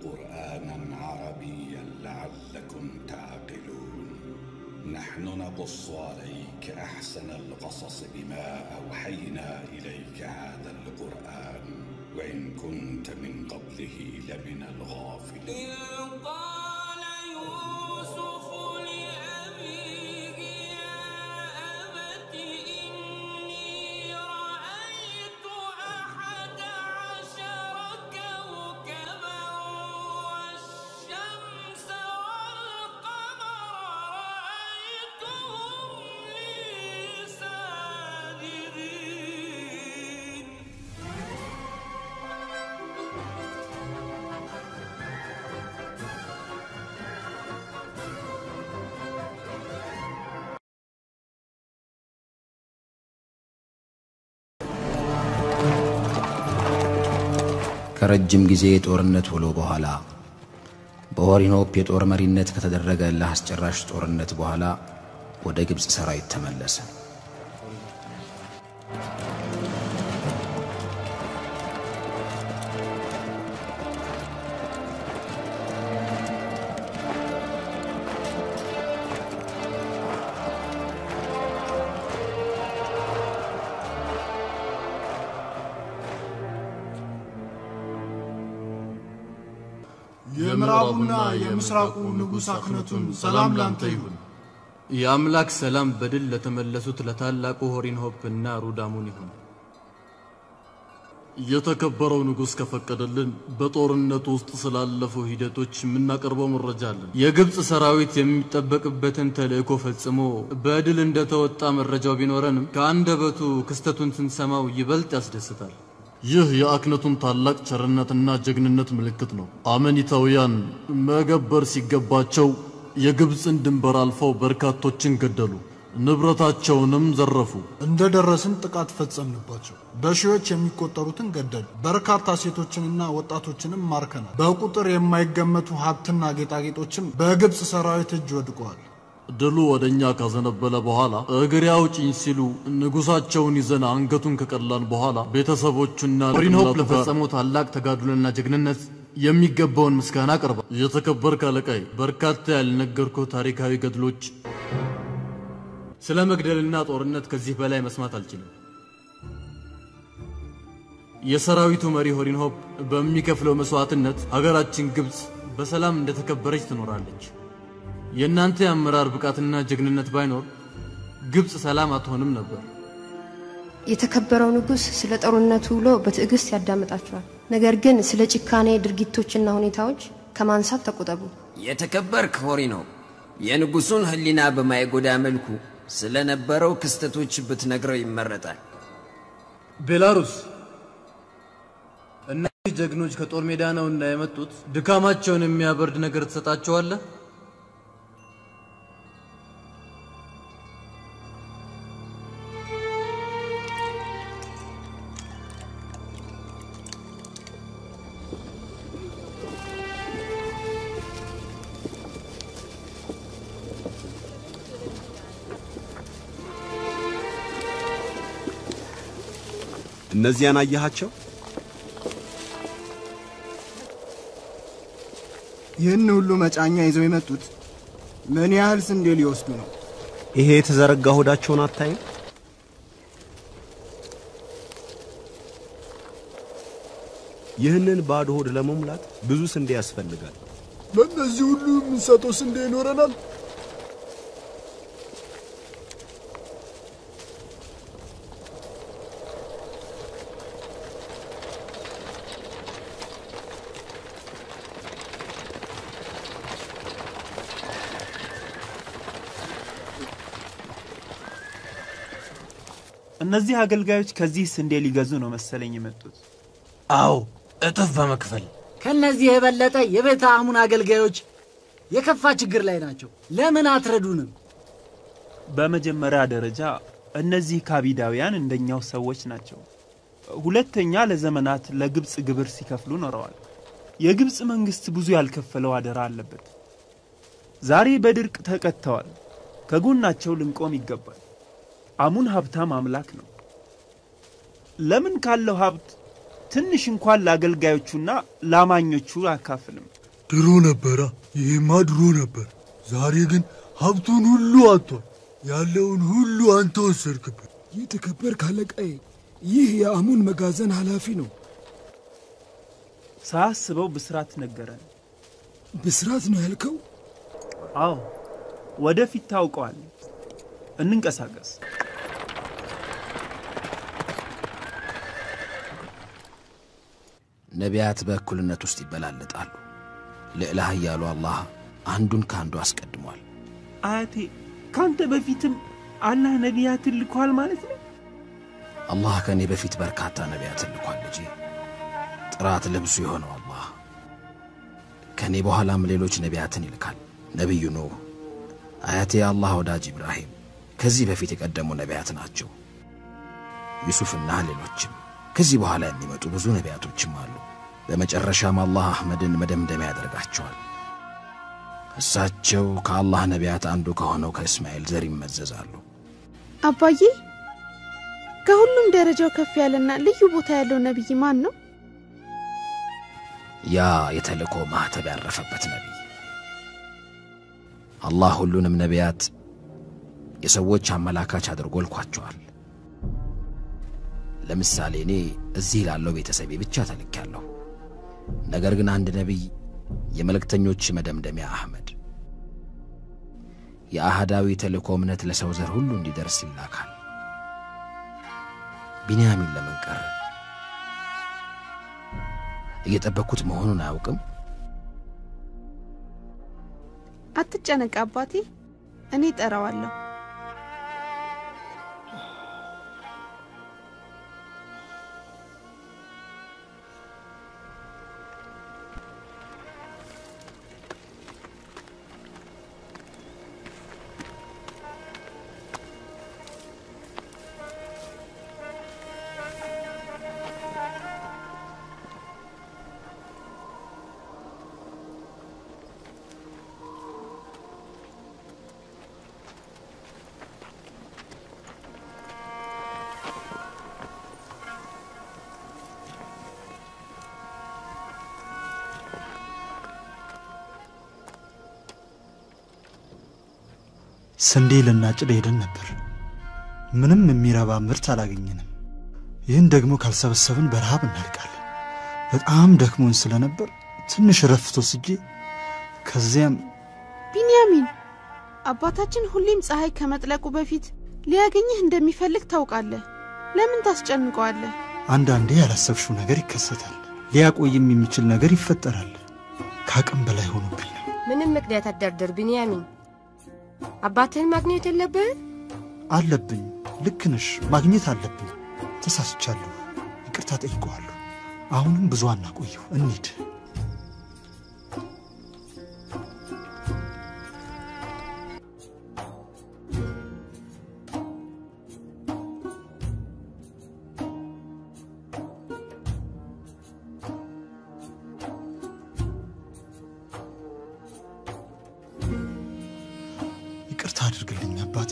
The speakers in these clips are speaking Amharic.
قرآنا عربيا لعلكم تعقلون نحن نقص عليك أحسن القصص بما أوحينا إليك هذا القرآن وإن كنت من قبله لمن الغافلين إذ قال يوسف لأبيه يا أبت إني رأيت أحد عشر كوكبا والشمس والقمر رأيتهم لي ساجدين ከረጅም ጊዜ የጦርነት ውሎ በኋላ በሆሪኖፕ የጦር መሪነት ከተደረገ ለአስጨራሽ ጦርነት በኋላ ወደ ግብፅ ሰራዊት ተመለሰ። የምዕራቡና የምስራቁ ንጉሥ አክነቱን ሰላም ላንተ ይሁን። የአምላክ ሰላም በድል ለተመለሱት ለታላቁ ሆሪንሆፕ እና ሩዳሙን ይሁን። የተከበረው ንጉሥ ከፈቀደልን በጦርነቱ ውስጥ ስላለፉ ሂደቶች የምናቀርበው መረጃ አለን። የግብፅ ሰራዊት የሚጠበቅበትን ተልእኮ ፈጽሞ በድል እንደተወጣ መረጃው ቢኖረንም ከአንደበቱ ክስተቱን ስንሰማው ይበልጥ ያስደስታል። ይህ የአክነቱን ታላቅ ቸርነትና ጀግንነት ምልክት ነው። አመኒታውያን መገበር ሲገባቸው የግብፅን ድንበር አልፈው በርካቶችን ገደሉ፣ ንብረታቸውንም ዘረፉ። እንደ ደረስን ጥቃት ፈጸምንባቸው። በሺዎች የሚቆጠሩትን ገደል፣ በርካታ ሴቶችንና ወጣቶችንም ማርከናል። በቁጥር የማይገመቱ ሀብትና ጌጣጌጦችም በግብፅ ሰራዊት እጅ ወድቀዋል። ድሉ ወደ እኛ ካዘነበለ በኋላ እግሬ አውጪኝ ሲሉ ንጉሳቸውን ይዘን አንገቱን ከቀላን በኋላ ቤተሰቦቹና ሆሪንሆፕ እናቱ ጋር ለፈጸመው ታላቅ ተጋድሎና ጀግንነት የሚገባውን ምስጋና አቀርባል። የተከበርክ አለቃይ፣ በርካታ ያልነገርኩ ታሪካዊ ገድሎች ስለ መግደልና ጦርነት ከዚህ በላይ መስማት አልችልም። የሰራዊቱ መሪ ሆሪንሆፕ በሚከፍለው መስዋዕትነት ሀገራችን ግብፅ በሰላም እንደተከበረች ትኖራለች። የእናንተ የአመራር ብቃትና ጀግንነት ባይኖር ግብፅ ሰላም አትሆንም ነበር። የተከበረው ንጉሥ ስለ ጦርነቱ ውሎ በትዕግስት ያዳምጣቸዋል። ነገር ግን ስለ ጭካኔ ድርጊቶችና ሁኔታዎች ከማንሳት ተቆጠቡ። የተከበርክ ሆሪኖ የንጉሱን ሕሊና በማይጎዳ መልኩ ስለነበረው ክስተቶች ብትነግረው ይመረጣል። ቤላሩስ እነዚህ ጀግኖች ከጦር ሜዳ ነውና የመጡት ድካማቸውን የሚያበርድ ነገር ትሰጣቸዋለህ? እነዚያን አየሃቸው? ይህን ሁሉ መጫኛ ይዘው የመጡት ምን ያህል ስንዴ ሊወስዱ ነው? ይሄ የተዘረጋ ሆዳቸውን አታይም? ይህንን ባዶ ሆድ ለመሙላት ብዙ ስንዴ ያስፈልጋል። ለእነዚህ ሁሉ የምንሰጠው ስንዴ ይኖረናል? እነዚህ አገልጋዮች ከዚህ ስንዴ ሊገዙ ነው መሰለኝ የመጡት። አዎ እጥፍ በመክፈል ከነዚህ የበለጠ የቤተ አሙን አገልጋዮች የከፋ ችግር ላይ ናቸው። ለምን አትረዱንም? በመጀመሪያ ደረጃ እነዚህ ካቢዳውያን እንደኛው ሰዎች ናቸው። ሁለተኛ ለዘመናት ለግብፅ ግብር ሲከፍሉ ኖረዋል። የግብፅ መንግስት ብዙ ያልከፈለው አደራ አለበት። ዛሬ በድርቅ ተቀጥተዋል። ከጎናቸው ልንቆም ይገባል። አሙን ሀብታም አምላክ ነው። ለምን ካለው ሀብት ትንሽ እንኳን ለአገልጋዮቹና ለአማኞቹ አካፍልም። ድሮ ነበራ። ይሄማ ድሮ ነበር። ዛሬ ግን ሀብቱን ሁሉ አጥቷል። ያለውን ሁሉ አንተ ወሰድክበት። የተከበርክ አለቃዬ፣ ይህ የአሙን መጋዘን ኃላፊ ነው። ሳያስበው ብስራት ነገረን። ብስራት ነው ያልከው? አዎ፣ ወደፊት ታውቀዋል። እንንቀሳቀስ። ነቢያት በእኩልነት ውስጥ ይበላለጣሉ። ልዕለ ኃያሉ አላህ አንዱን ከአንዱ አስቀድሟል። አያቴ ካንተ በፊትም አላህ ነቢያትን ልኳል ማለት ነው? አላህ ከእኔ በፊት በርካታ ነቢያትን ልኳል ልጄ። ጥራት ልብሱ የሆነው አላህ ከእኔ በኋላም ሌሎች ነቢያትን ይልካል። ነቢዩ ኑህ፣ አያቴ የአላህ ወዳጅ ኢብራሂም ከዚህ በፊት የቀደሙ ነቢያት ናቸው። ዩሱፍና ሌሎችም ከዚህ በኋላ የሚመጡ ብዙ ነቢያቶችም አሉ። በመጨረሻም አላህ አሕመድን መደምደሚያ ያደርጋቸዋል። እሳቸው ከአላህ ነቢያት አንዱ ከሆነው ከእስማኤል ዘር ይመዘዛሉ። አባዬ፣ ከሁሉም ደረጃው ከፍ ያለና ልዩ ቦታ ያለው ነቢይ ማን ነው? ያ የተልእኮ ማኅተብ ያረፈበት ነቢይ። አላህ ሁሉንም ነቢያት የሰዎች አመላካች አድርጎ ልኳቸዋል። ለምሳሌ እኔ እዚህ ላለው ቤተሰቤ ብቻ ተልኬያለሁ። ነገር ግን አንድ ነቢይ የመልእክተኞች መደምደሚያ አህመድ የአህዳዊ ተልእኮ እምነት ለሰው ዘር ሁሉ እንዲደርስ ይላካል። ቢንያሚን ለምን ቀረ? እየጠበቅኩት መሆኑን አያውቅም። አትጨነቅ አባቴ፣ እኔ ጠራዋለሁ። ስንዴ ልናጭድ ሄደን ነበር። ምንም የሚረባ ምርት አላገኘንም። ይህን ደግሞ ካልሰበሰብን በረሃብ እናልቃለን። በጣም ደክሞን ስለነበር ትንሽ ረፍት ወስጄ ከዚያም ቢንያሚን፣ አባታችን ሁሌም ፀሐይ ከመጥለቁ በፊት ሊያገኝህ እንደሚፈልግ ታውቃለህ። ለምን ታስጨንቀዋለህ? አንዳንዴ ያላሰብሽው ነገር ይከሰታል። ሊያቆይም የሚችል ነገር ይፈጠራል። ከአቅም በላይ ሆኖብኝ ነው። ምንም ምክንያት አትደርድር ቢንያሚን። አባትህን ማግኘት የለብህም? አለብኝ። ልክ ነሽ፣ ማግኘት አለብኝ። ተሳስቻለሁ። ይቅርታ ጠይቀዋለሁ። አሁንም ብዙ አናቆየው፣ እንሂድ። ይቅርታ አድርግልኝ አባቴ።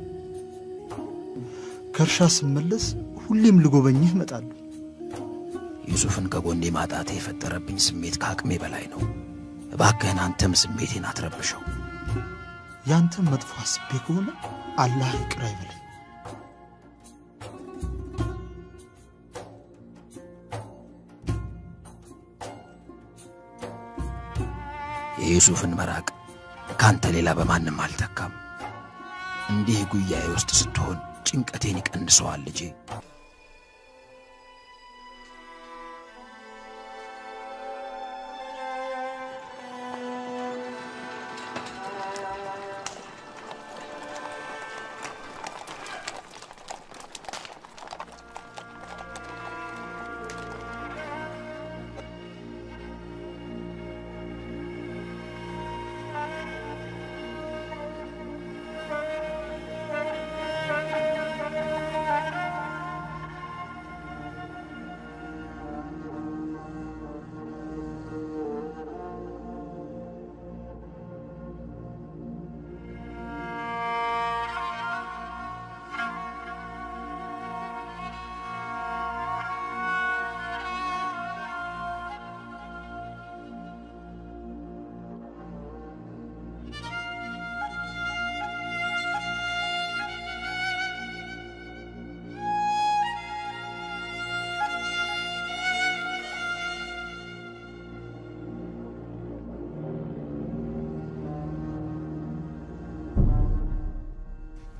ከእርሻ ስመለስ ሁሌም ልጎበኝህ እመጣለሁ። ዩሱፍን ከጎኔ ማጣቴ የፈጠረብኝ ስሜት ከአቅሜ በላይ ነው። እባክህን አንተም ስሜቴን አትረብሸው። ያንተም መጥፎ አስቤ ከሆነ አላህ ይቅር አይበለኝ። የዩሱፍን መራቅ ካንተ ሌላ በማንም አልተካም። እንዲህ ጉያዬ ውስጥ ስትሆን ጭንቀቴን ይቀንሰዋል ልጄ።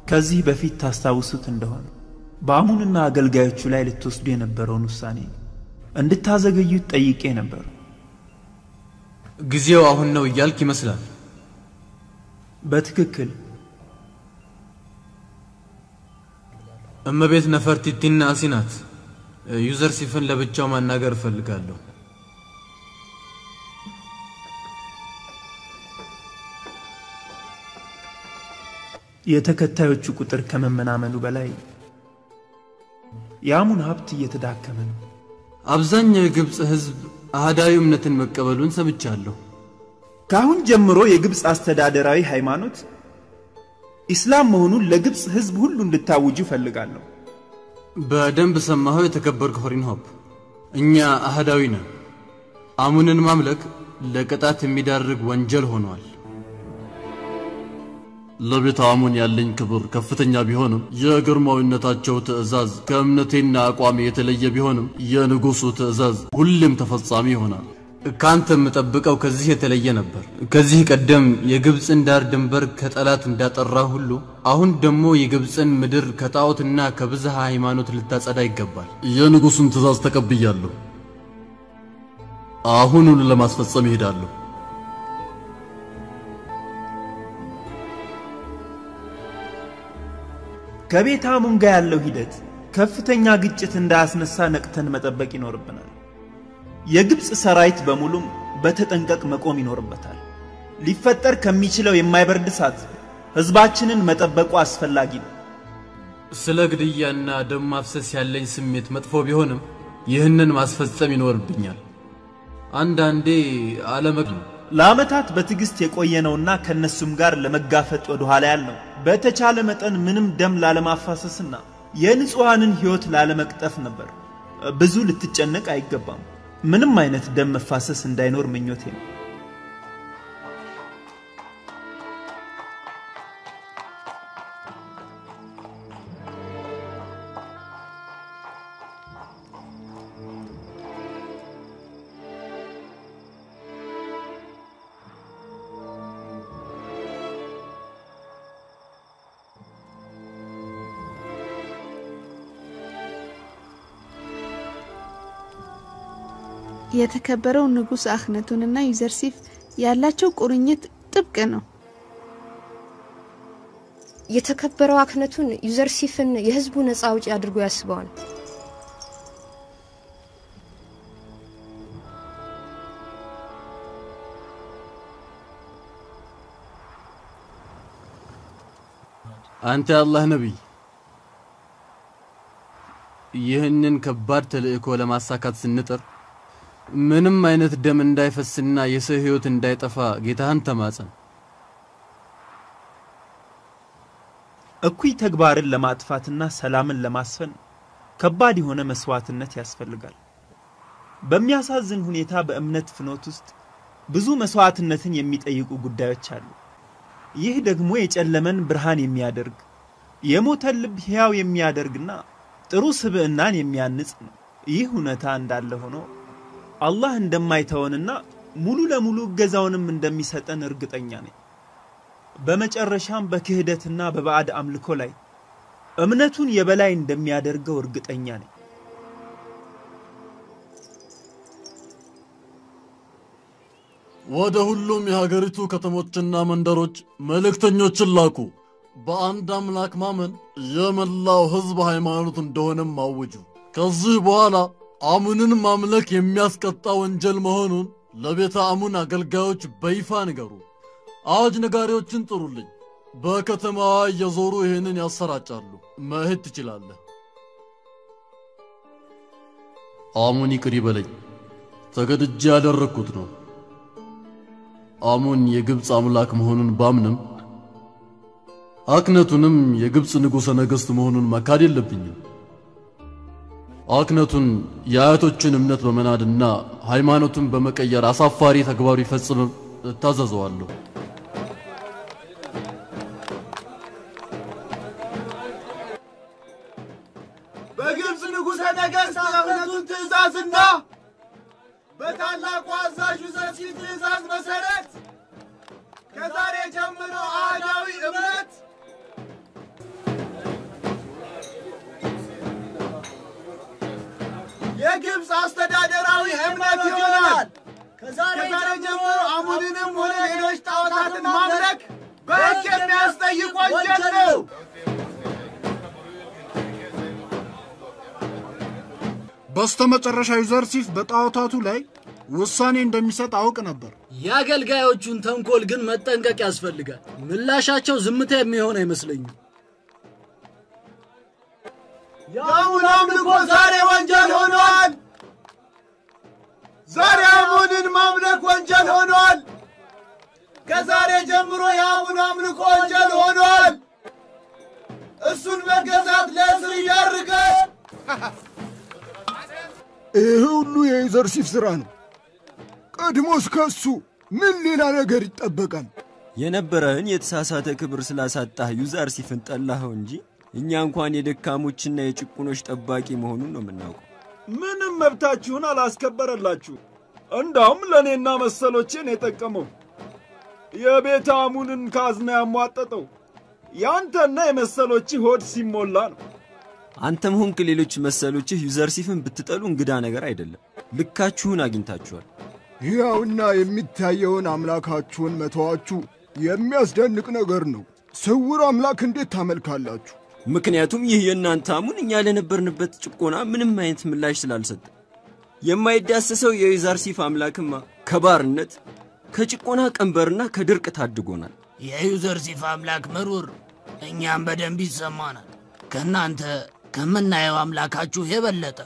ከዚህ በፊት ታስታውሱት እንደሆነ በአሙንና አገልጋዮቹ ላይ ልትወስዱ የነበረውን ውሳኔ እንድታዘገዩት ጠይቄ ነበር። ጊዜው አሁን ነው እያልክ ይመስላል። በትክክል እመቤት ነፈርቲቲና አሲናት ዩዘር ሲፍን ለብቻው ማናገር እፈልጋለሁ። የተከታዮቹ ቁጥር ከመመናመኑ በላይ የአሙን ሀብት እየተዳከመ ነው። አብዛኛው የግብፅ ሕዝብ አህዳዊ እምነትን መቀበሉን ሰምቻለሁ። ከአሁን ጀምሮ የግብፅ አስተዳደራዊ ሃይማኖት ኢስላም መሆኑን ለግብፅ ሕዝብ ሁሉ እንድታውጁ እፈልጋለሁ። በደንብ ሰማኸው የተከበርክ ሆሪንሆፕ። እኛ አህዳዊ ነን። አሙንን ማምለክ ለቅጣት የሚዳርግ ወንጀል ሆኗል። ለቤተ አሙን ያለኝ ክብር ከፍተኛ ቢሆንም የግርማዊነታቸው ትእዛዝ ከእምነቴና አቋሜ የተለየ ቢሆንም የንጉሡ ትእዛዝ ሁሌም ተፈጻሚ ይሆናል። ካንተ የምጠብቀው ከዚህ የተለየ ነበር። ከዚህ ቀደም የግብፅን ዳር ድንበር ከጠላት እንዳጠራ ሁሉ አሁን ደግሞ የግብፅን ምድር ከጣዖትና ከብዝሃ ሃይማኖት ልታጸዳ ይገባል። የንጉሡን ትእዛዝ ተቀብያለሁ። አሁኑን ለማስፈጸም ይሄዳለሁ። ከቤተ አሙን ጋር ያለው ሂደት ከፍተኛ ግጭት እንዳያስነሳ ነቅተን መጠበቅ ይኖርብናል። የግብፅ ሰራዊት በሙሉም በተጠንቀቅ መቆም ይኖርበታል። ሊፈጠር ከሚችለው የማይበርድ እሳት ህዝባችንን መጠበቁ አስፈላጊ ነው። ስለ ግድያና ደም ማፍሰስ ያለኝ ስሜት መጥፎ ቢሆንም ይህንን ማስፈጸም ይኖርብኛል። አንዳንዴ አለመግ ለዓመታት በትዕግስት የቆየነውና ከእነሱም ጋር ለመጋፈጥ ወደ ኋላ ያልነው በተቻለ መጠን ምንም ደም ላለማፋሰስና የንጹሐንን ሕይወት ላለመቅጠፍ ነበር። ብዙ ልትጨነቅ አይገባም። ምንም አይነት ደም መፋሰስ እንዳይኖር ምኞቴ ነው። የተከበረው ንጉሥ አክነቱንና ዩዘርሲፍ ያላቸው ቁርኝት ጥብቅ ነው። የተከበረው አክነቱን ዩዘርሲፍን የህዝቡ ነፃ አውጪ አድርጎ ያስበዋል። አንተ የአላህ ነቢይ፣ ይህንን ከባድ ተልእኮ ለማሳካት ስንጥር ምንም አይነት ደም እንዳይፈስና የሰው ህይወት እንዳይጠፋ ጌታህን ተማጸን። እኩይ ተግባርን ለማጥፋትና ሰላምን ለማስፈን ከባድ የሆነ መስዋዕትነት ያስፈልጋል። በሚያሳዝን ሁኔታ በእምነት ፍኖት ውስጥ ብዙ መስዋዕትነትን የሚጠይቁ ጉዳዮች አሉ። ይህ ደግሞ የጨለመን ብርሃን የሚያደርግ የሞተን ልብ ሕያው የሚያደርግና ጥሩ ስብዕናን የሚያንጽ ነው። ይህ እውነታ እንዳለ ሆኖ አላህ እንደማይተወንና ሙሉ ለሙሉ እገዛውንም እንደሚሰጠን እርግጠኛ ነኝ። በመጨረሻም በክህደትና በባዕድ አምልኮ ላይ እምነቱን የበላይ እንደሚያደርገው እርግጠኛ ነኝ። ወደ ሁሉም የሀገሪቱ ከተሞችና መንደሮች መልእክተኞችን ላኩ። በአንድ አምላክ ማመን የመላው ሕዝብ ሃይማኖት እንደሆነም አውጁ። ከዚህ በኋላ አሙንን ማምለክ የሚያስቀጣ ወንጀል መሆኑን ለቤተ አሙን አገልጋዮች በይፋ ንገሩ። አዋጅ ነጋሪዎችን ጥሩልኝ። በከተማዋ እየዞሩ ይህንን ያሰራጫሉ። መሄድ ትችላለህ። አሙን ይቅር ይበለኝ፣ ተገድጄ ያደረግኩት ነው። አሙን የግብፅ አምላክ መሆኑን ባምንም አክነቱንም የግብፅ ንጉሠ ነገሥት መሆኑን መካድ የለብኝም። አክነቱን የአያቶችን እምነት በመናድና ሃይማኖቱን በመቀየር አሳፋሪ ተግባሩ ይፈጽምም እታዘዘዋለሁ። በግብፅ ንጉሠ ነገሥት የእምነቱን ትእዛዝና በታላቁ አዛዡ ዘሲፍ ትእዛዝ መሠረት ከዛሬ ጀምሮ አህዳዊ እምነት የግብፅ አስተዳደራዊ እምነት ይሆናል። ከዛሬ ጀምሮ አሙንንም ሆነ ሌሎች ጣዖታትን ማምለክ በሕግ የሚያስጠይቅ ወንጀል ነው። በስተመጨረሻ ዩዘርሲፍ በጣዖታቱ ላይ ውሳኔ እንደሚሰጥ አውቅ ነበር። የአገልጋዮቹን ተንኮል ግን መጠንቀቅ ያስፈልጋል። ምላሻቸው ዝምታ የሚሆን አይመስለኝም። የአሙን አምልኮ ዛሬ ወንጀል ሆኗል። ዛሬ አሙንን ማምለክ ወንጀል ሆኗል። ከዛሬ ጀምሮ የአሙን አምልኮ ወንጀል ሆኗል። እሱን መገዛት ለእስር ይዳርጋል። ይህ ሁሉ የዩዘርሲፍ ሥራ ነው። ቀድሞስ ከሱ ምን ሌላ ነገር ይጠበቃል? የነበረህን የተሳሳተ ክብር ስላሳጣህ ዩዛርሲፍን ጠላኸው እንጂ እኛ እንኳን የደካሞችና የጭቁኖች ጠባቂ መሆኑን ነው የምናውቀው። ምንም መብታችሁን አላስከበረላችሁ። እንዳውም ለእኔና መሰሎቼን የጠቀመው የቤተ አሙንን ካዝና ያሟጠጠው ያንተና የመሰሎችህ ሆድ ሲሞላ ነው። አንተም ሆንክ ሌሎች መሰሎችህ ዩዘርሲፍን ብትጠሉ እንግዳ ነገር አይደለም። ልካችሁን አግኝታችኋል። ሕያውና የሚታየውን አምላካችሁን መተዋችሁ የሚያስደንቅ ነገር ነው። ስውር አምላክ እንዴት ታመልካላችሁ? ምክንያቱም ይህ የእናንተ አሙን እኛ ለነበርንበት ጭቆና ምንም አይነት ምላሽ ስላልሰጠ የማይዳሰሰው የዩዛርሲፍ አምላክማ ከባርነት ከጭቆና ቀንበርና ከድርቅ ታድጎናል። የዩዘርሲፍ አምላክ ምሩር እኛም በደንብ ይሰማናል። ከእናንተ ከምናየው አምላካችሁ የበለጠ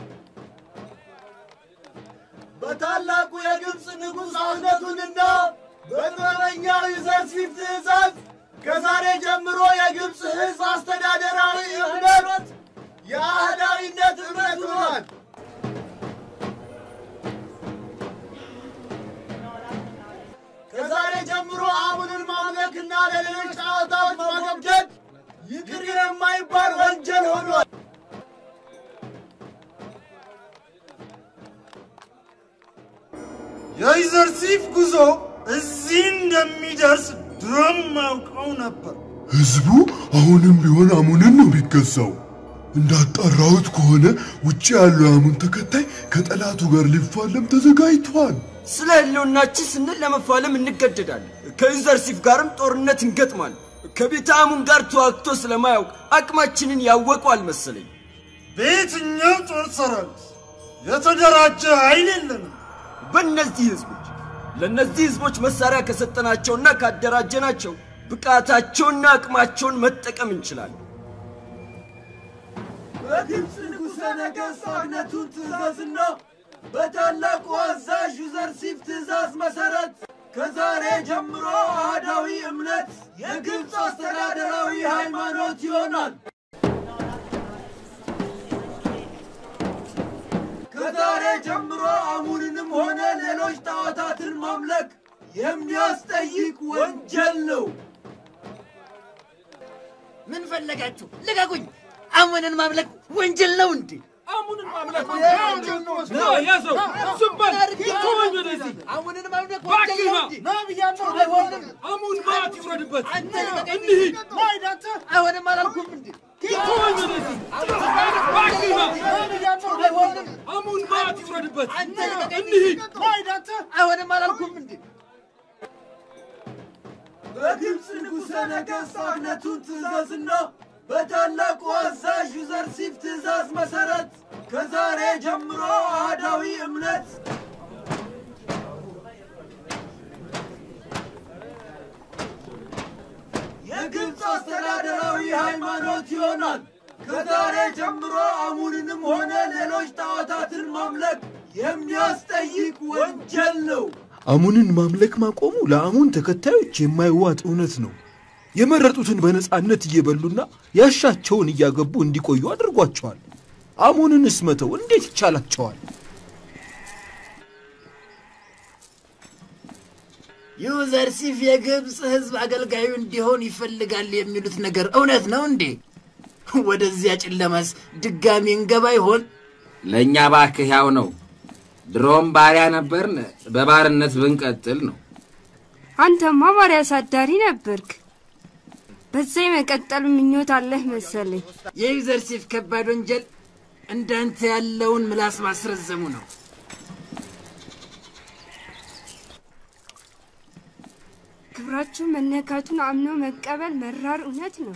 በታላቁ የግብፅ ንጉሥ አውነቱንና በጥበበኛው ዩዘርሲፍ ትእዛዝ ከዛሬ ጀምሮ የግብፅ ሕዝብ አስተዳደራዊ እምነት የአህዳዊነት እምነት ሆኗል። ከዛሬ ጀምሮ አሙንን ማምለክና ለሌሎች ጣዖታት ማገብደድ ይቅር የማይባል ወንጀል ሆኗል። የዩዘርሲፍ ጉዞ እዚህ እንደሚደርስ ድሮም አውቀው ነበር። ሕዝቡ አሁንም ቢሆን አሙንን ነው የሚገዛው። እንዳጣራሁት ከሆነ ውጭ ያለው የአሙን ተከታይ ከጠላቱ ጋር ሊፋለም ተዘጋጅቷል። ስለ ህልውናችን ስንል ለመፋለም እንገደዳለን። ከዩዘርሲፍ ጋርም ጦርነት እንገጥማለን። ከቤተ አሙን ጋር ተዋግቶ ስለማያውቅ አቅማችንን ያወቁ አልመሰለኝ። በየትኛው ጦር ሰራዊት የተደራጀ ኃይል የለንም። በእነዚህ ህዝቦች ለእነዚህ ህዝቦች መሳሪያ ከሰጠናቸውና ካደራጀናቸው ብቃታቸውና አቅማቸውን መጠቀም እንችላለን። በግብፅ ንጉሠ ነገሥት አግነቱን ትእዛዝና በታላቁ አዛዥ ዩዘርሲፍ ትእዛዝ መሠረት ከዛሬ ጀምሮ አህዳዊ እምነት የግብፅ አስተዳደራዊ ሃይማኖት ይሆናል። ከዛሬ ጀምሮ አሙንንም ሆነ ሌሎች ጣዖታትን ማምለክ የሚያስጠይቅ ወንጀል ነው። ምን ፈለጋችሁ? ልቀቁኝ! አሙንን ማምለክ ወንጀል ነው እንዴ? አሙንን ማምለክ ወንጀል ነው። ና ያዘው፣ ዝም በል፣ ተወኝ ወደዚህ። አሙንን ማምለክ እባክህ ወንጀል ና። ነው እንዴ? ና ብያለሁ። አይሆንም። አሙን ማት ይውረድበት። አንተ ልቀቀኝ። እንሂድ። ማይዳተ አይሆንም አላልኩም እንዴ? ተወኝ ወደዚህ። እባክህ ና። አይሆንም። አሙን ማት ይውረድበት። አንተ ልቀቀኝ። እንሂድ። ማይዳተ አይሆንም አላልኩም እንዴ? በግብፅ ንጉሠ ነገሥት አግነቱን ትእዛዝና በታላቁ አዛዥ ዩዘርሲፍ ትእዛዝ መሠረት ከዛሬ ጀምሮ አህዳዊ እምነት የግብፅ አስተዳደራዊ ሃይማኖት ይሆናል። ከዛሬ ጀምሮ አሙንንም ሆነ ሌሎች ጣዖታትን ማምለክ የሚያስጠይቅ ወንጀል ነው። አሙንን ማምለክ ማቆሙ ለአሙን ተከታዮች የማይዋጥ እውነት ነው። የመረጡትን በነፃነት እየበሉና ያሻቸውን እያገቡ እንዲቆዩ አድርጓቸዋል። አሙንንስ መተው እንዴት ይቻላቸዋል? ዩዘርሲፍ የግብፅ ሕዝብ አገልጋዩ እንዲሆን ይፈልጋል የሚሉት ነገር እውነት ነው እንዴ? ወደዚያ ጨለማስ ድጋሚ እንገባ ይሆን? ለእኛ ባክህ ያው ነው። ድሮም ባሪያ ነበርን፣ በባርነት ብንቀጥል ነው። አንተማ ባሪያ አሳዳሪ ነበርክ። በዛ የመቀጠል ምኞት አለህ መሰለኝ። የዩዘርሲፍ ከባድ ወንጀል እንዳንተ ያለውን ምላስ ማስረዘሙ ነው። ክብራችሁ መነካቱን አምኖ መቀበል መራር እውነት ነው።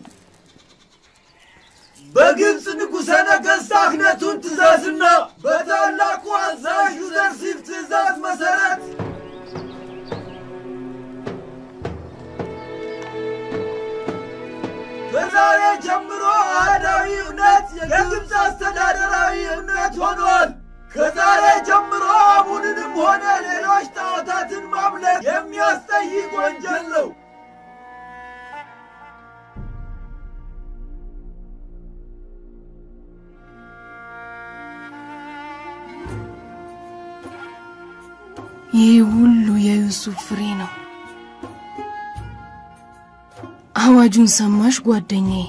በግብፅ ንጉሠ ነገሥት አክነቱን ትእዛዝና በታላቁ አዛዥ ዩዘርሲፍ ትእዛዝ መሠረት ከዛሬ ጀምሮ አህዳዊ እምነት የግብፅ አስተዳደራዊ እምነት ሆኗል። ከዛሬ ጀምሮ አሙንንም ሆነ ሌሎች ጣዖታትን ማምለክ የሚያስጠይቅ ወንጀል ነው። ይህ ሁሉ የዩሱፍ ፍሬ ነው። አዋጁን ሰማሽ ጓደኛዬ?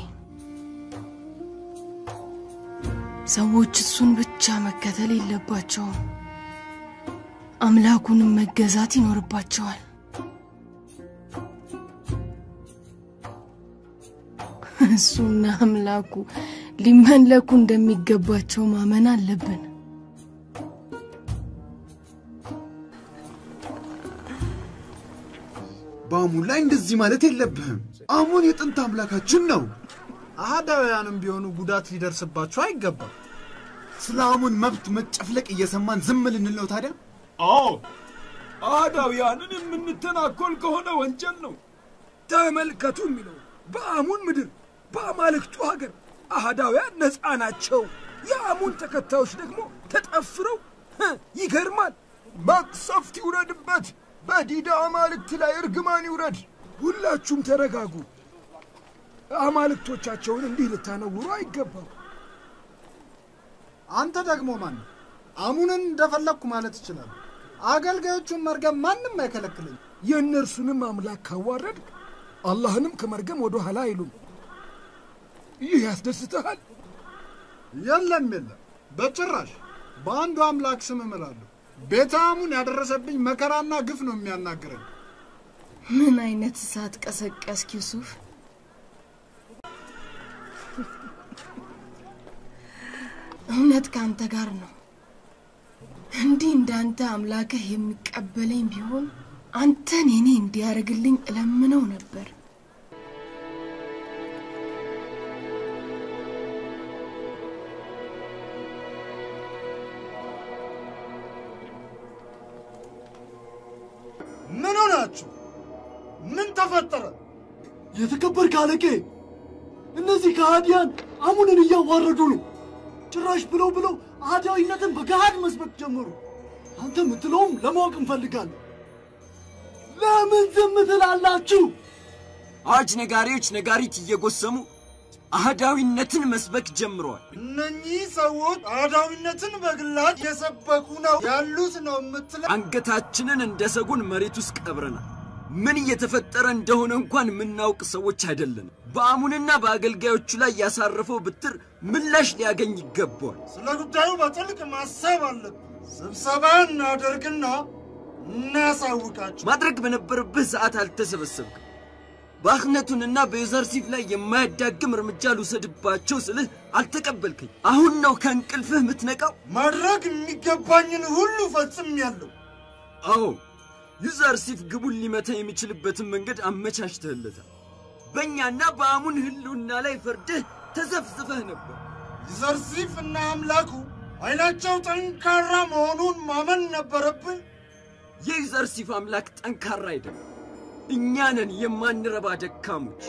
ሰዎች እሱን ብቻ መከተል የለባቸውም፣ አምላኩንም መገዛት ይኖርባቸዋል። እሱና አምላኩ ሊመለኩ እንደሚገባቸው ማመን አለብን። በአሙን ላይ እንደዚህ ማለት የለብህም። አሙን የጥንት አምላካችን ነው። አህዳውያንም ቢሆኑ ጉዳት ሊደርስባቸው አይገባም። ስለ አሙን መብት መጨፍለቅ እየሰማን ዝም ልንል ነው ታዲያ? አዎ አህዳውያንን የምንተናኮል ከሆነ ወንጀል ነው። ተመልከቱ የሚለው በአሙን ምድር በአማልክቱ ሀገር አህዳውያን ነፃ ናቸው። የአሙን ተከታዮች ደግሞ ተጠፍረው ህ፣ ይገርማል። መቅሰፍት ይውረድበት፣ በዲዳ አማልክት ላይ እርግማን ይውረድ። ሁላችሁም ተረጋጉ። አማልክቶቻቸውን እንዲህ ልታነውሩ አይገባም። አንተ ደግሞ ማን ነህ? አሙንን እንደፈለግኩ ማለት ይችላል። አገልጋዮቹን መርገም ማንም አይከለክለኝ። የእነርሱንም አምላክ ካዋረድክ አላህንም ከመርገም ወደ ኋላ አይሉም። ይህ ያስደስትሃል? የለም የለም፣ በጭራሽ በአንዱ አምላክ ስም እምላለሁ። ቤተ አሙን ያደረሰብኝ መከራና ግፍ ነው የሚያናግረኝ። ምን አይነት እሳት ቀሰቀስክ ዩሱፍ? እውነት ከአንተ ጋር ነው። እንዲህ እንዳንተ አምላክህ የሚቀበለኝ ቢሆን አንተን የኔ እንዲያደርግልኝ እለምነው ነበር። ምን ሆናችሁ? ምን ተፈጠረ? የተከበርክ አለቄ፣ እነዚህ ከሃዲያን አሙንን እያዋረዱ ነው። ጭራሽ ብለው ብለው አህዳዊነትን በገሃድ መስበክ ጀመሩ። አንተ የምትለውም ለማወቅ እንፈልጋለን። ለምን ዝም ትላላችሁ? አዋጅ ነጋሪዎች ነጋሪት እየጎሰሙ አህዳዊነትን መስበክ ጀምረዋል። እነኚህ ሰዎች አህዳዊነትን በግላጭ እየሰበኩ ነው ያሉት ነው የምትለ አንገታችንን እንደ ሰጎን መሬት ውስጥ ቀብረናል። ምን እየተፈጠረ እንደሆነ እንኳን የምናውቅ ሰዎች አይደለንም። በአሙንና በአገልጋዮቹ ላይ ያሳረፈው ብትር ምላሽ ሊያገኝ ይገባዋል። ስለ ጉዳዩ በጥልቅ ማሰብ አለብን። ስብሰባ እናደርግና እናሳውቃቸው። ማድረግ በነበረብህ ሰዓት አልተሰበሰብክም። በአክነቱንና በዩዘርሲፍ ላይ የማያዳግም እርምጃ ልውሰድባቸው ስልህ አልተቀበልከኝ። አሁን ነው ከእንቅልፍህ የምትነቃው? ማድረግ የሚገባኝን ሁሉ ፈጽሜያለሁ። አዎ ዩዘርሲፍ ግቡን ሊመታ የሚችልበትን መንገድ አመቻችተህለታል። በእኛና በአሙን ህልውና ላይ ፈርድህ ተዘፍዝፈህ ነበር። ዩዘርሲፍ እና አምላኩ ኃይላቸው ጠንካራ መሆኑን ማመን ነበረብን። የዩዘርሲፍ አምላክ ጠንካራ አይደለም። እኛ ነን የማንረባ ደካሞች።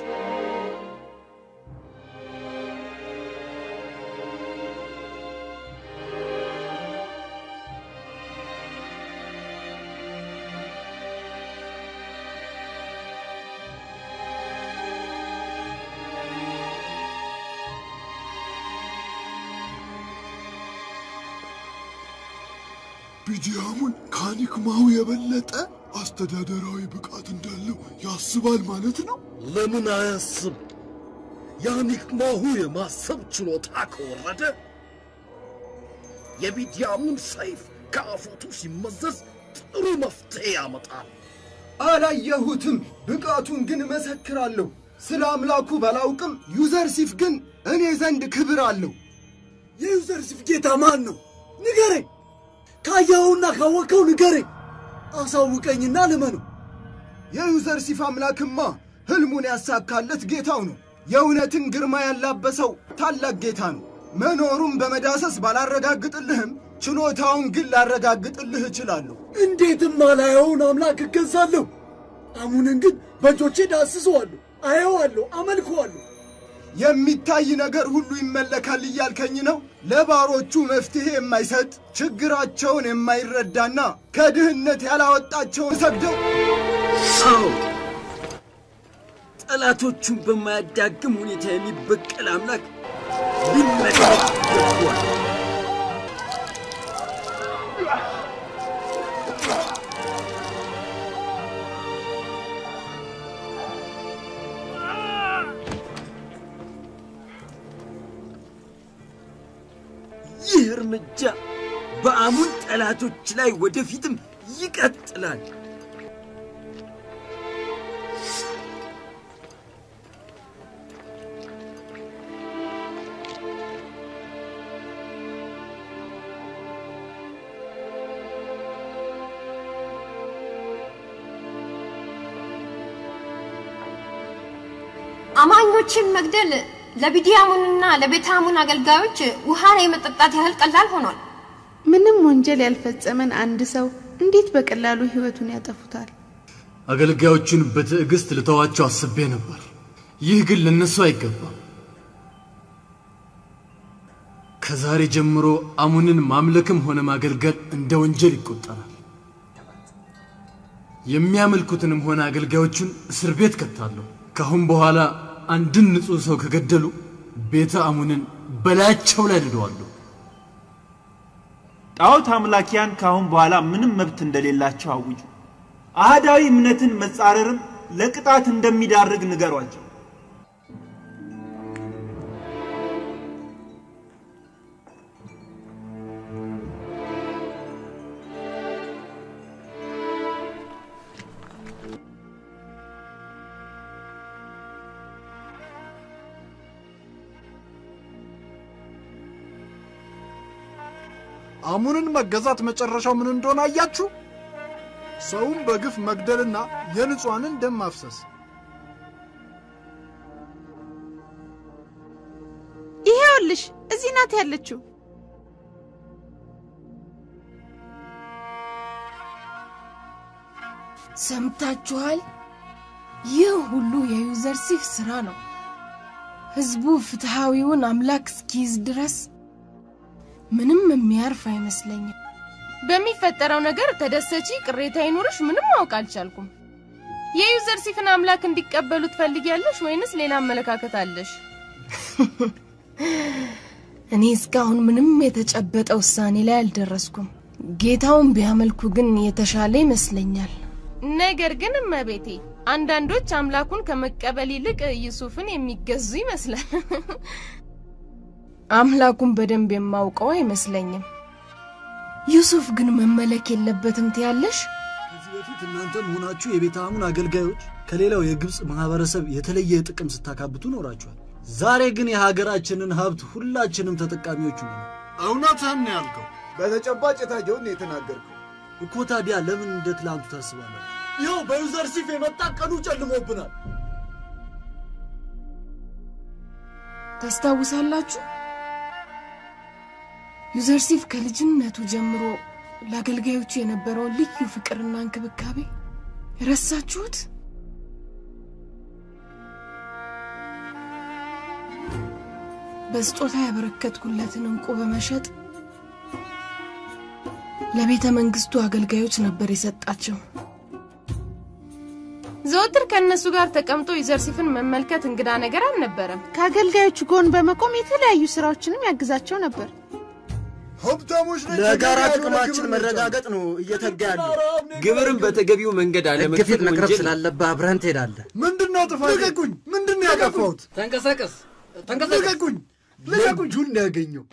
ቢዲያሙን ከአኒክማው የበለጠ አስተዳደራዊ ብቃት እንዳለው ያስባል ማለት ነው። ለምን አያስብ? የአኒክማሁ የማሰብ ችሎታ ከወረደ የቢድያሙን ሰይፍ ከአፎቱ ሲመዘዝ ጥሩ መፍትሄ ያመጣል። አላየሁትም፣ ብቃቱን ግን እመሰክራለሁ። ስለ አምላኩ ባላውቅም ዩዘርሲፍ ግን እኔ ዘንድ ክብር አለው። የዩዘርሲፍ ጌታ ማን ነው? ንገረኝ። ካየኸውና ካወቅኸው ንገረኝ። አሳውቀኝና ልመነው። የዩዘርሲፍ አምላክማ ህልሙን ያሳካለት ጌታው ነው። የእውነትን ግርማ ያላበሰው ታላቅ ጌታ ነው። መኖሩን በመዳሰስ ባላረጋግጥልህም ችሎታውን ግን ላረጋግጥልህ እችላለሁ። እንዴትም አላየውን አምላክ እገዛለሁ። አሙንን ግን በእጆቼ ዳስሰዋለሁ፣ አየዋለሁ፣ አመልከዋለሁ። የሚታይ ነገር ሁሉ ይመለካል እያልከኝ ነው? ለባሮቹ መፍትሄ የማይሰጥ ችግራቸውን የማይረዳና ከድህነት ያላወጣቸውን ሰግደው ሰው ጠላቶቹን በማያዳግም ሁኔታ የሚበቀል አምላክ ሊመለክ ይገባዋል። ይህ እርምጃ በአሙን ጠላቶች ላይ ወደፊትም ይቀጥላል። አማኞችን መግደል ለቢዲያሙንና ለቤታሙን አገልጋዮች ውሃን የመጠጣት ያህል ቀላል ሆኗል። ምንም ወንጀል ያልፈጸመን አንድ ሰው እንዴት በቀላሉ ህይወቱን ያጠፉታል? አገልጋዮቹን በትዕግስት ልተዋቸው አስቤ ነበር። ይህ ግን ለነሱ አይገባም። ከዛሬ ጀምሮ አሙንን ማምለክም ሆነ ማገልገል እንደ ወንጀል ይቆጠራል። የሚያመልኩትንም ሆነ አገልጋዮቹን እስር ቤት ከታለሁ። ካሁን በኋላ አንድን ንጹሕ ሰው ከገደሉ ቤተ አሙንን በላያቸው ላይ ንደዋለሁ። ጣዖት አምላኪያን ካሁን በኋላ ምንም መብት እንደሌላቸው አውጁ። አህዳዊ እምነትን መጻረርም ለቅጣት እንደሚዳርግ ንገሯቸው። አሙንን መገዛት መጨረሻው ምን እንደሆነ አያችሁ? ሰውን በግፍ መግደልና የንጹሐንን ደም ማፍሰስ። ይሄውልሽ እዚህ ናት ያለችው። ሰምታችኋል? ይህ ሁሉ የዩዘርሲፍ ስራ ነው። ህዝቡ ፍትሐዊውን አምላክ እስኪይዝ ድረስ ምንም የሚያርፍ አይመስለኝም። በሚፈጠረው ነገር ተደሰቺ፣ ቅሬታ ይኑርሽ፣ ምንም ማወቅ አልቻልኩም። የዩዘርሲፍን አምላክ እንዲቀበሉ ትፈልጊያለሽ ወይንስ ሌላ አመለካከት አለሽ? እኔ እስካሁን ምንም የተጨበጠ ውሳኔ ላይ አልደረስኩም። ጌታውን ቢያመልኩ ግን የተሻለ ይመስለኛል። ነገር ግን እመቤቴ፣ አንዳንዶች አምላኩን ከመቀበል ይልቅ ዩሱፍን የሚገዙ ይመስላል። አምላኩን በደንብ የማውቀው አይመስለኝም። ዩሱፍ ግን መመለክ የለበትም ትያለሽ? ከዚህ በፊት እናንተም ሆናችሁ የቤተ አሙን አገልጋዮች ከሌላው የግብፅ ማህበረሰብ የተለየ ጥቅም ስታካብቱ ኖራችኋል። ዛሬ ግን የሀገራችንን ሀብት ሁላችንም ተጠቃሚዎቹ ነን። እውነትህን ነው ያልከው። በተጨባጭ የታየውን የተናገርከው እኮ ታዲያ ለምን እንደ ትላንቱ ታስባላችሁ? ይኸው በዩዘርሲፍ የመጣ ቀኑ ጨልሞብናል። ታስታውሳላችሁ? ዩዘርሲፍ ከልጅነቱ ጀምሮ ለአገልጋዮቹ የነበረውን ልዩ ፍቅርና እንክብካቤ ረሳችሁት? በስጦታ ያበረከትኩለትን እንቁ በመሸጥ ለቤተ መንግስቱ አገልጋዮች ነበር የሰጣቸው። ዘወትር ከእነሱ ጋር ተቀምጦ ዩዘርሲፍን መመልከት እንግዳ ነገር አልነበረም። ከአገልጋዮቹ ጎን በመቆም የተለያዩ ስራዎችንም ያግዛቸው ነበር። ሀብታሞች ለጋራ ጥቅማችን መረጋገጥ ነው እየተጋ ያለው። ግብርን በተገቢው መንገድ ግፊት አለመክፈል መቅረብ ወንጀል ነው። ስላለብህ አብረህን ትሄዳለህ። ምንድነው ጥፋቴ? ልቀቁኝ! ምንድነው ያጠፋሁት? ተንቀሳቀስ፣ ልቀቁኝ! ልቀቁኝ! እጁን ያገኘው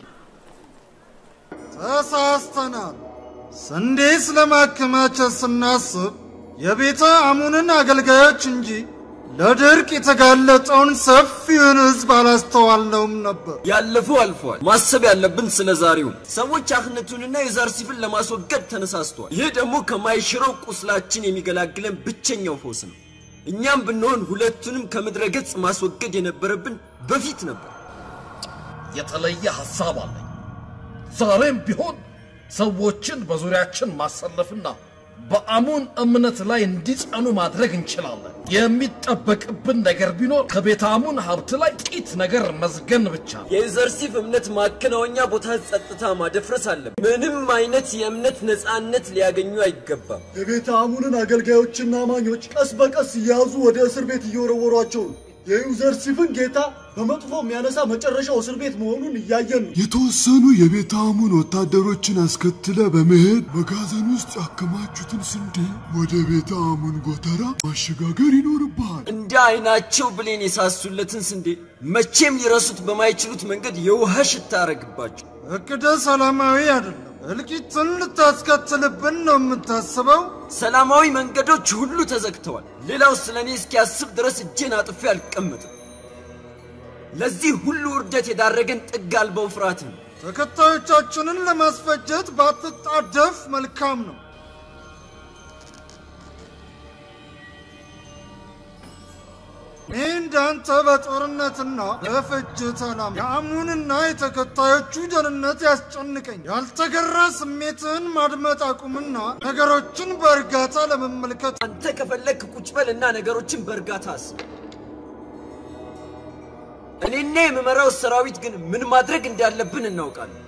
ተሳስተናል። ስንዴ ስለማከማቸት ስናስብ የቤተ አሙንን አገልጋዮች እንጂ ለድርቅ የተጋለጠውን ሰፊውን ህዝብ አላስተዋልነውም ነበር። ያለፈው አልፏል። ማሰብ ያለብን ስለ ዛሬው ነው። ሰዎች አህነቱንና የዛርሲፍን ለማስወገድ ተነሳስተዋል። ይህ ደግሞ ከማይሽረው ቁስላችን የሚገላግለን ብቸኛው ፈውስ ነው። እኛም ብንሆን ሁለቱንም ከምድረ ገጽ ማስወገድ የነበረብን በፊት ነበር። የተለየ ሐሳብ አለኝ። ዛሬም ቢሆን ሰዎችን በዙሪያችን ማሰለፍና በአሙን እምነት ላይ እንዲጸኑ ማድረግ እንችላለን። የሚጠበቅብን ነገር ቢኖር ከቤተ አሙን ሀብት ላይ ጥቂት ነገር መዝገን ብቻ ነው። የዩዘርሲፍ እምነት ማከናወኛ ቦታ ጸጥታ ማደፍረስ አለብን። ምንም አይነት የእምነት ነፃነት ሊያገኙ አይገባም። የቤተ አሙንን አገልጋዮችና አማኞች ቀስ በቀስ እየያዙ ወደ እስር ቤት እየወረወሯቸው ነው። የዩዘርሲፍን ጌታ በመጥፎ የሚያነሳ መጨረሻው እስር ቤት መሆኑን እያየን ነው። የተወሰኑ የቤተ አሙን ወታደሮችን አስከትለ በመሄድ መጋዘን ውስጥ ያከማቹትን ስንዴ ወደ ቤተ አሙን ጎተራ ማሸጋገር ይኖርብሃል። እንደ አይናቸው ብሌን የሳሱለትን ስንዴ መቼም ሊረሱት በማይችሉት መንገድ የውሃ ሽታ አረግባቸው። እቅደ ሰላማዊ አይደለም። እልቂትን ልታስከትልብን ነው የምታስበው? ሰላማዊ መንገዶች ሁሉ ተዘግተዋል። ሌላው ስለ እኔ እስኪያስብ ድረስ እጄን አጥፌ አልቀመጥም። ለዚህ ሁሉ ውርደት የዳረገን ጥግ አልባው ፍርሃት ነው። ተከታዮቻችንን ለማስፈጀት ባትጣደፍ መልካም ነው። እኔ እንዳንተ በጦርነትና በፍጅት አላም የአሙንና የተከታዮቹ ደህንነት ያስጨንቀኝ። ያልተገራ ስሜትህን ማድመጥ አቁምና ነገሮችን በእርጋታ ለመመልከት አንተ ከፈለግ ቁጭ በልና ነገሮችን በእርጋታ አስብ። እኔና የምመራው ሰራዊት ግን ምን ማድረግ እንዳለብን እናውቃለን።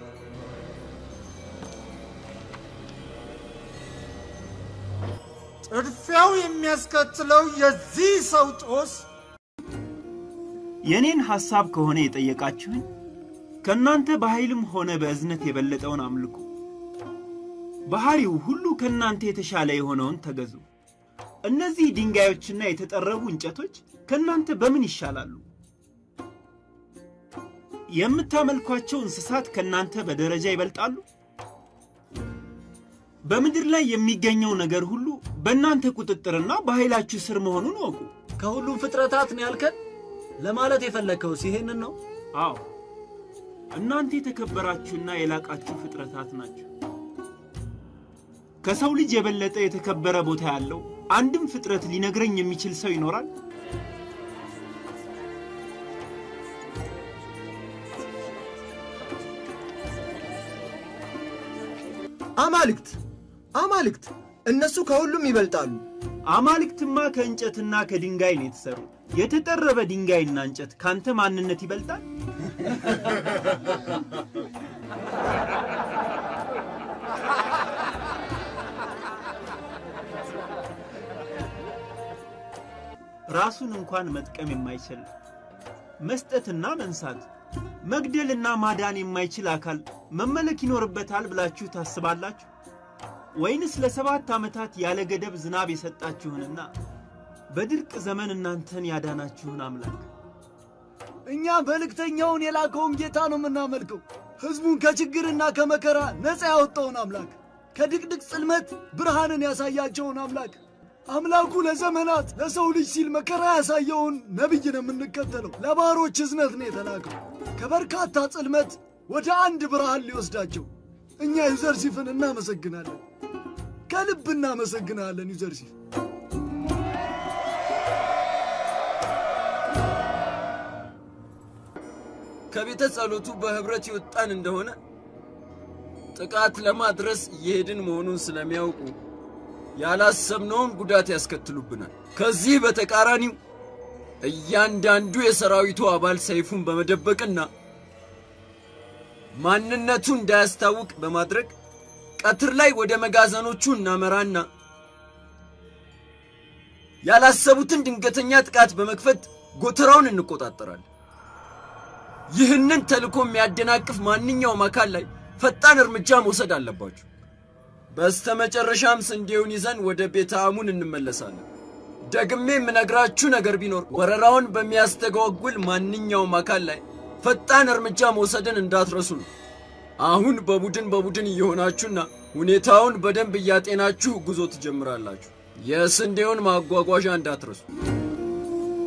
ጥድፊያው የሚያስከትለው የዚህ ሰው ጦስ የኔን ሐሳብ ከሆነ የጠየቃችሁኝ ከእናንተ በኃይልም ሆነ በእዝነት የበለጠውን አምልኩ። ባህሪው ሁሉ ከእናንተ የተሻለ የሆነውን ተገዙ። እነዚህ ድንጋዮችና የተጠረቡ እንጨቶች ከእናንተ በምን ይሻላሉ? የምታመልኳቸው እንስሳት ከእናንተ በደረጃ ይበልጣሉ? በምድር ላይ የሚገኘው ነገር ሁሉ በእናንተ ቁጥጥርና በኃይላችሁ ስር መሆኑን እወቁ። ከሁሉም ፍጥረታት ነው ያልከን? ለማለት የፈለግከውስ ይሄንን ነው? አዎ፣ እናንተ የተከበራችሁና የላቃችሁ ፍጥረታት ናችሁ። ከሰው ልጅ የበለጠ የተከበረ ቦታ ያለው አንድም ፍጥረት ሊነግረኝ የሚችል ሰው ይኖራል? አማልክት አማልክት እነሱ ከሁሉም ይበልጣሉ። አማልክትማ ከእንጨትና ከድንጋይ ነው የተሰሩት። የተጠረበ ድንጋይና እንጨት ካንተ ማንነት ይበልጣል? ራሱን እንኳን መጥቀም የማይችል መስጠትና መንሳት መግደልና ማዳን የማይችል አካል መመለክ ይኖርበታል ብላችሁ ታስባላችሁ? ወይንስ ለሰባት ዓመታት ያለ ገደብ ዝናብ የሰጣችሁንና በድርቅ ዘመን እናንተን ያዳናችሁን አምላክ? እኛ መልእክተኛውን የላከውን ጌታ ነው የምናመልከው። ሕዝቡን ከችግርና ከመከራ ነፃ ያወጣውን አምላክ፣ ከድቅድቅ ጽልመት ብርሃንን ያሳያቸውን አምላክ፣ አምላኩ ለዘመናት ለሰው ልጅ ሲል መከራ ያሳየውን ነቢይ ነው የምንከተለው። ለባሮች እዝነት ነው የተላከው ከበርካታ ጽልመት ወደ አንድ ብርሃን ሊወስዳቸው። እኛ ዩዘርሲፍን እናመሰግናለን፣ ከልብ እናመሰግናለን ዩዘርሲፍ። ከቤተ ጸሎቱ በህብረት የወጣን እንደሆነ ጥቃት ለማድረስ እየሄድን መሆኑን ስለሚያውቁ ያላሰብነውን ጉዳት ያስከትሉብናል። ከዚህ በተቃራኒው እያንዳንዱ የሰራዊቱ አባል ሰይፉን በመደበቅና ማንነቱ እንዳያስታውቅ በማድረግ ቀትር ላይ ወደ መጋዘኖቹ እናመራና ያላሰቡትን ድንገተኛ ጥቃት በመክፈት ጎተራውን እንቆጣጠራለን። ይህንን ተልእኮ የሚያደናቅፍ ማንኛውም አካል ላይ ፈጣን እርምጃ መውሰድ አለባችሁ። በስተመጨረሻም ስንዴውን ይዘን ወደ ቤተ አሙን እንመለሳለን። ደግሜ የምነግራችሁ ነገር ቢኖር ወረራውን በሚያስተጓጉል ማንኛውም አካል ላይ ፈጣን እርምጃ መውሰድን እንዳትረሱ ነው። አሁን በቡድን በቡድን እየሆናችሁና ሁኔታውን በደንብ እያጤናችሁ ጉዞ ትጀምራላችሁ። የስንዴውን ማጓጓዣ እንዳትረሱ።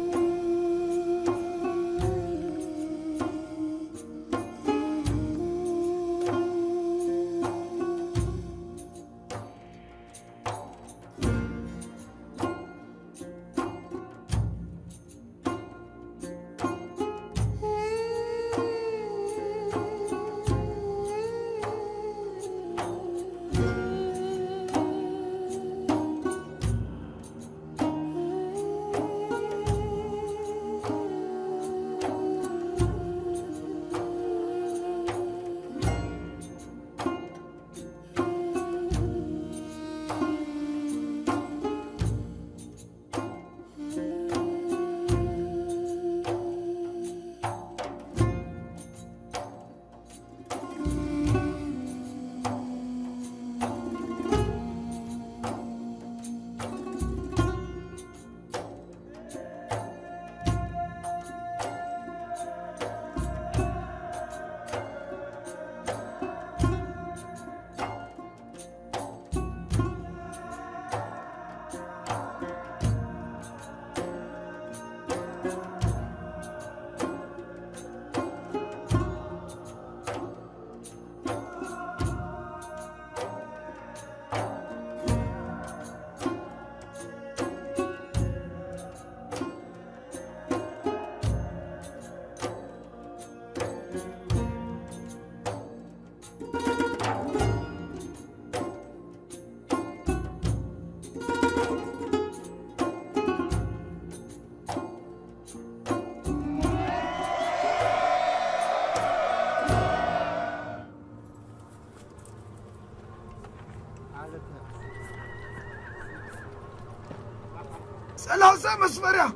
ሰላሳ መስፈሪያ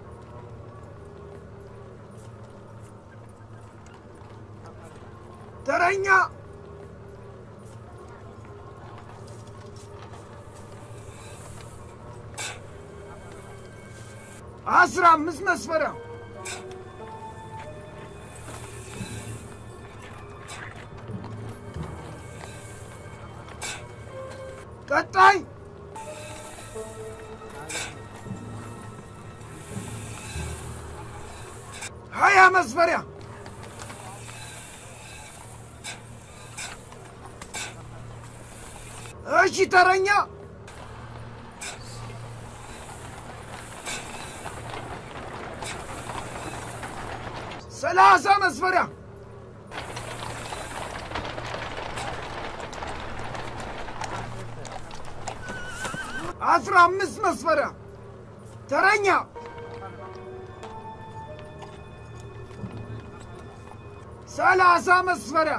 ተረኛ አስራ አምስት መስፈሪያ ቀጣይ ሀያ መስፈሪያ እሺ ተረኛ ሰላሳ መስፈሪያ አስራ አምስት መስፈሪያ ተረኛ ሰላሳ መስፈሪያ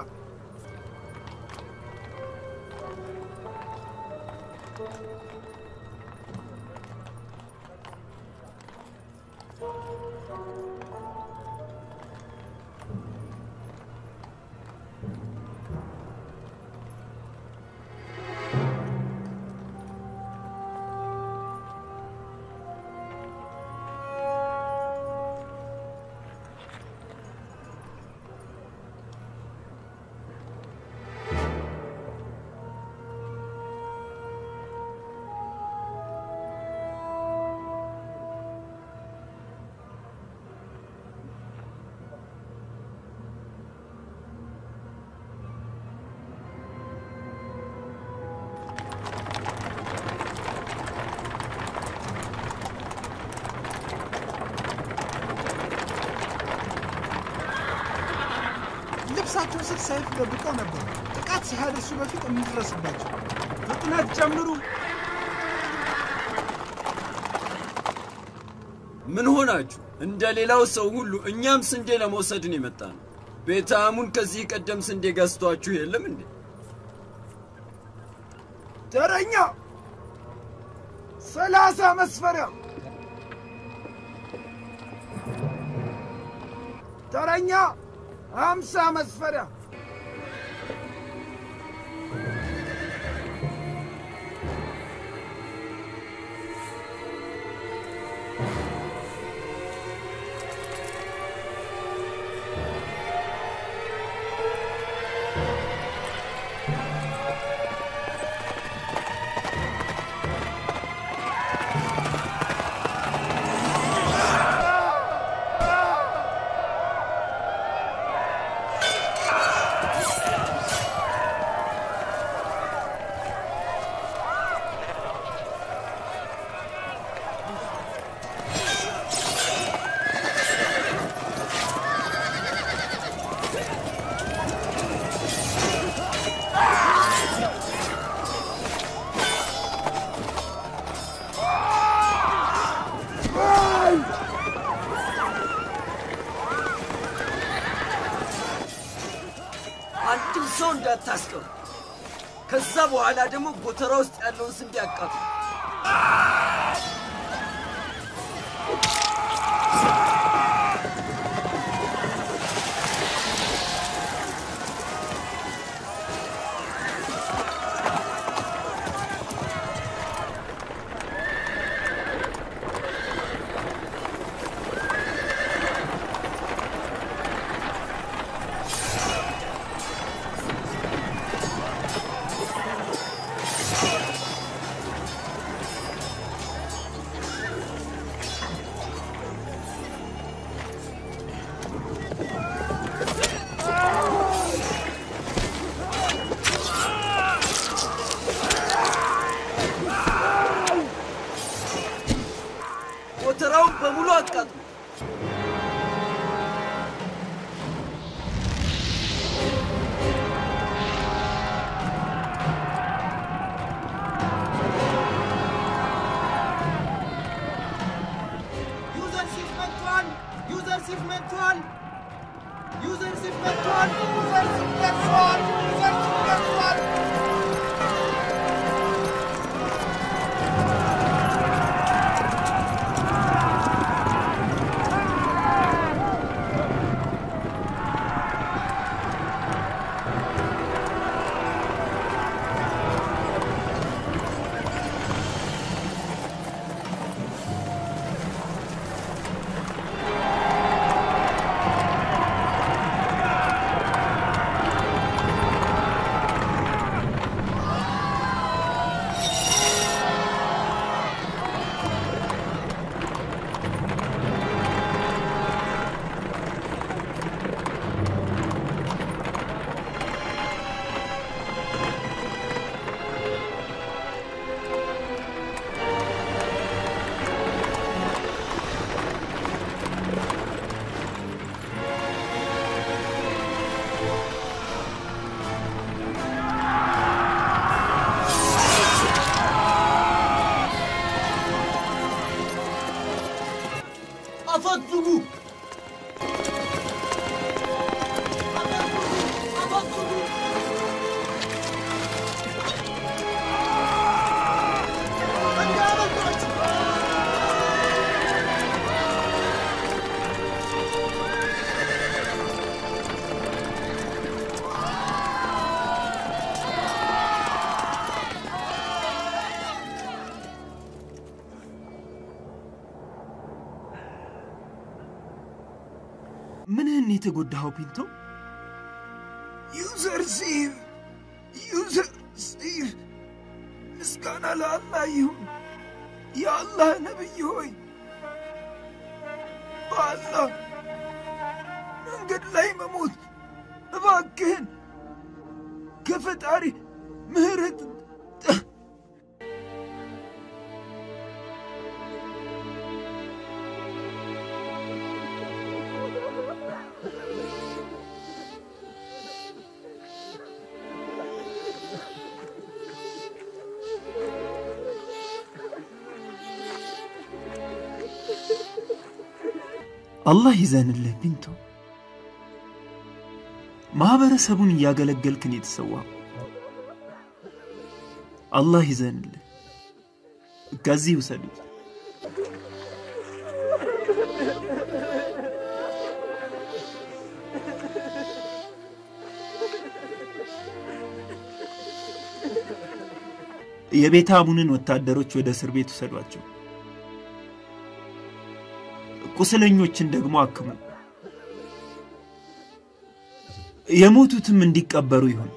ልብሳቸው ስር ሰይፍ ደብቀው ነበር። ጥቃት ሳያደርሱ በፊት እንድረስባቸው። ፍጥነት ጨምሩ። ምን ሆናችሁ? እንደ ሌላው ሰው ሁሉ እኛም ስንዴ ለመውሰድን የመጣ ነው። ቤተ አሙን ከዚህ ቀደም ስንዴ ገዝቷችሁ የለም እንዴ? ተረኛ ሰላሳ መስፈሪያ ተረኛ ሀምሳ መስፈሪያ አንድም ሰው እንዳታስቀሩ። ከዛ በኋላ ደግሞ ጎተራ ውስጥ ያለውን ስንዴ አቃጥሉ። አፈግፍጉ! ምንህን የተጎዳኸው ፒንቶ? ዩዘር ሲቭ ዩዘር ሲቭ ምስጋና ለአላህ ይሁን። የአላህ ነቢይ ሆይ በአላህ መንገድ ላይ መሞት እባክህን ከፈጣሪ ምህረት አላህ ይዘንልህ ፒንቶ። ማህበረሰቡን እያገለገልክን የተሰዋው አላህ ይዘንልህ። ከዚህ ውሰዱት። የቤተ አሙንን ወታደሮች ወደ እስር ቤት ውሰዷቸው። ቁስለኞችን ደግሞ አክሙ። የሞቱትም እንዲቀበሩ ይሁን።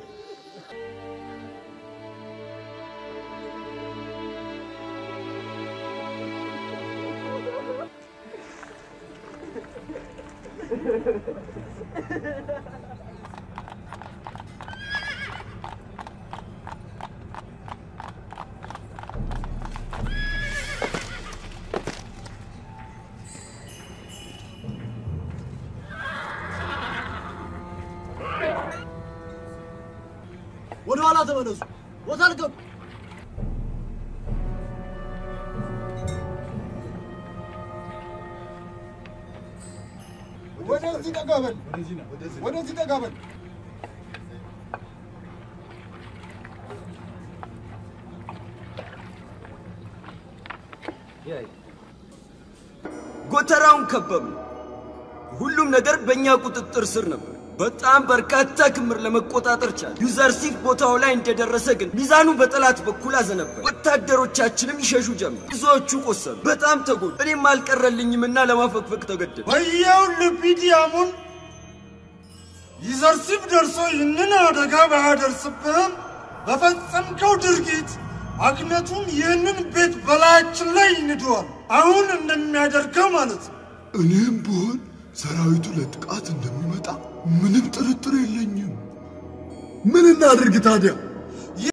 ወደ ኋላ ተመለሱ። ቦታ ልቀቁ። ወደዚህ ጠጋ በል፣ ወደዚህ ጠጋ በል። ጎተራውን ከበብ ሁሉም ነገር በእኛ ቁጥጥር ስር ነበር። በጣም በርካታ ክምር ለመቆጣጠር ቻለ። ዩዘርሲፍ ቦታው ላይ እንደደረሰ ግን ሚዛኑ በጠላት በኩል አዘነበለ። ወታደሮቻችንም ይሸሹ ጀመር። ብዙዎቹ ቆሰሉ፣ በጣም ተጎዱ። እኔም አልቀረልኝምና ለማፈግፈግ ተገደደ። ወየው ልፒዲያሙን ይዘርሲፍ ደርሶ ይህንን አደጋ ባያደርስብህም በፈጸምከው ድርጊት አክነቱን ይህንን ቤት በላያችን ላይ ይንደዋል። አሁን እንደሚያደርገው ማለት ነው። እኔም ብሆን ሰራዊቱ ለጥቃት እንደሚመጣ ምንም ጥርጥር የለኝም። ምን እናድርግ ታዲያ?